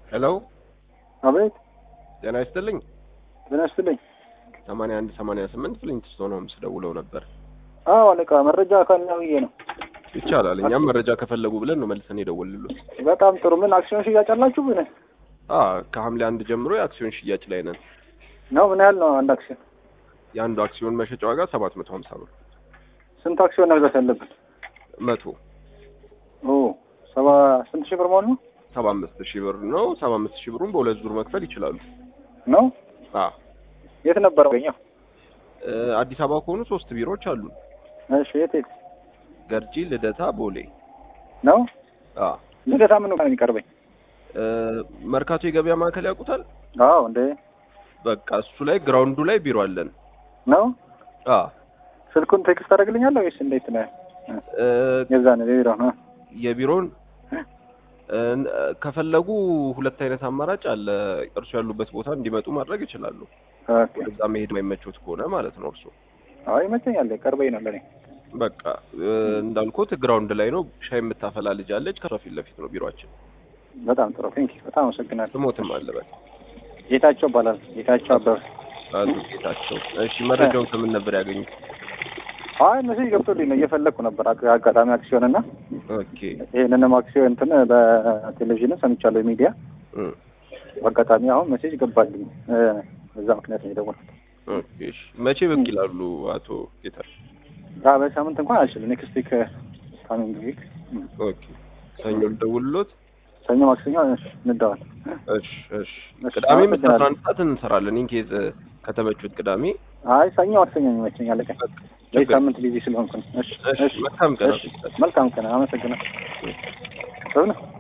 ሄሎ አቤት ጤና ይስጥልኝ። ጤና ይስጥልኝ። ሰማንያ አንድ ሰማንያ ስምንት ፍሊንትስቶን ሆምስ ደውለው ነበር። አዎ አለቃ መረጃ ካለ ብዬ ነው። ይቻላል። እኛም መረጃ ከፈለጉ ብለን ነው መልሰን የደወልሉት። በጣም ጥሩ። ምን አክሲዮን ሽያጭ አላችሁ? ምን አ ከሐምሌ አንድ ጀምሮ የአክሲዮን ሽያጭ ላይ ነን። ነው? ምን ያህል ነው አንድ አክሲዮን? የአንዱ አክሲዮን መሸጫ ዋጋ ሰባት መቶ ሀምሳ ብር ስንት አክሲዮን መግዛት ያለብን? መቶ ኦ ሰባ ስንት ሺህ ብር መሆኑ ነው? ሰባ አምስት ሺህ ብር ነው። ሰባ አምስት ሺህ ብሩን በሁለት ዙር መክፈል ይችላሉ። ነው? አ የት ነበር ገኘው? እ አዲስ አበባ ከሆኑ ሶስት ቢሮዎች አሉ። እሺ የት የት ገርጂ፣ ልደታ፣ ቦሌ። ነው? አ ልደታ ምን ነው የሚቀርበኝ? እ መርካቶ የገበያ ማዕከል ያውቁታል? አዎ እንደ በቃ እሱ ላይ ግራውንዱ ላይ ቢሮ አለን። ነው። አ ስልኩን ቴክስት ታደርግልኛለህ ወይስ እንዴት ነው? እ የዛ ነው የቢሮ ነው። የቢሮውን እ ከፈለጉ ሁለት አይነት አማራጭ አለ። እርሱ ያሉበት ቦታ እንዲመጡ ማድረግ ይችላሉ። ኦኬ። ወደዛ መሄድ የማይመቾት ከሆነ ማለት ነው። እርሱ አይ ይመቸኛል። ቀርበኝ ነው ለኔ። በቃ እ እንዳልኩት ግራውንድ ላይ ነው። ሻይ የምታፈላ ልጅ አለች። ከሷ ፊት ለፊት ነው ቢሮአችን። በጣም ጥሩ ቴንክ በጣም አመሰግናለሁ። ስሞትም አለ በቃ ጌታቸው እባላለሁ። ጌታቸው አበበ። አቶ ጌታቸው። እሺ መረጃውን ከምን ነበር ያገኙት? አይ መሴጅ ገብቶልኝ ነው እየፈለግኩ ነበር አግ- አጋጣሚ አክሲዮን እና ኦኬ ይህንንም አክሲዮን እንትን በቴሌቪዥንም ሰምቻለሁ ሚዲያ እ በአጋጣሚ አሁን ሜሴጅ ገባልኝ እ በዛ ምክንያት ነው የደወልኩት። ኦኬ እሺ መቼ ብቅ ይላሉ አቶ ጌታቸው? አ በሳምንት እንኳን አልችልም። ኔክስት ዊክ ካሚንግ ዊክ ኦኬ ሰኞ ልደውልሎት። ሰኞ ማክሰኞ እሺ፣ እንደዋል። እሺ እሺ እሺ፣ ቅዳሜም እስከ አመሰግናለሁ። አስራ አንድ ሰዓት እንሰራለን። ኢንኬዝ ከተመቹት ቅዳሜ አይ ሰኞ ማክሰኞ ይመቸኛል። አለቀ በዚህ ሳምንት ቢዚ ስለሆንኩ ነው። እሺ እሺ መልካም ቀን እሺ፣ መልካም ቀን። አመሰግናለሁ። ጥሩ ነው።